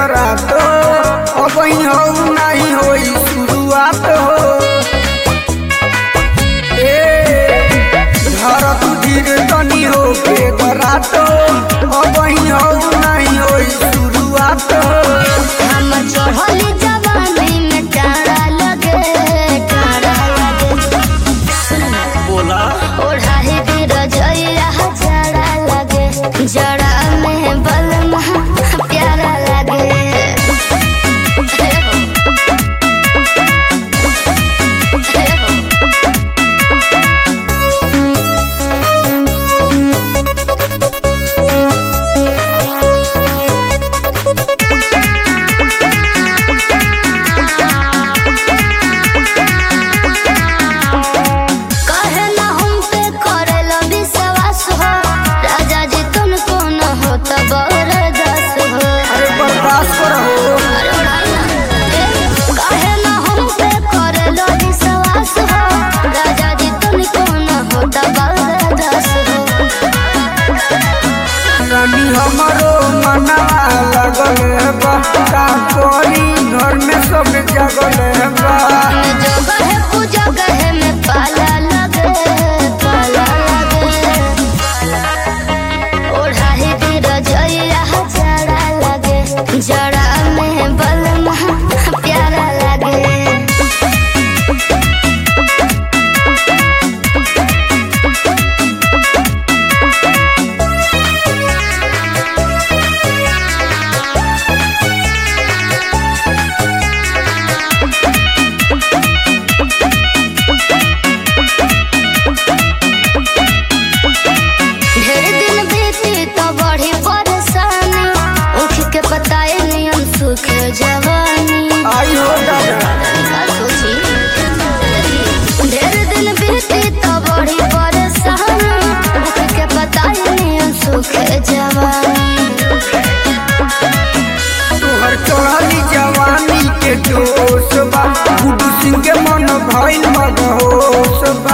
रात अब हो नहीं होई शुरुआत हो ए घर तू धीर तनी हो के रात अब हो नहीं होई शुरुआत हो हम चढ़ल जवानी में टाड़ा लगे टाड़ा लगे बोला ओढ़ाही भी रजैया जड़ा लगे जड़ा में बलमा प्यारा लगे हे हो। हे हो। कहे ना हम पे करेला विश्वास हो राजा जी तुमको न हो तो बरदास हो अरे बर्दाश्त करो अरे उड़ाई ना। कहे ना हम पे करेला विश्वास हो राजा जी तुमको न हो तो बरदास हो रानी हमारो मनवा लगल है बा का करी घर में सब जगल है बा में जो गहे पूजा गहे में पाला लगे पाला लगे ओढ़ाही भी रजैया जड़ा लगे जड़ा में बलमा प्यारा लगे ढेर दिन बीती तो बढ़ी परेशानी उठ के बताए नियम सुख जवानी आई हो दादा का सोची ढेर दिन बीती तो बढ़ी परेशानी उठ के बताए नियम सुख जवानी तोहर चढ़ली जवानी के जोश बा गुडू सिंह के मन भइल मदहोश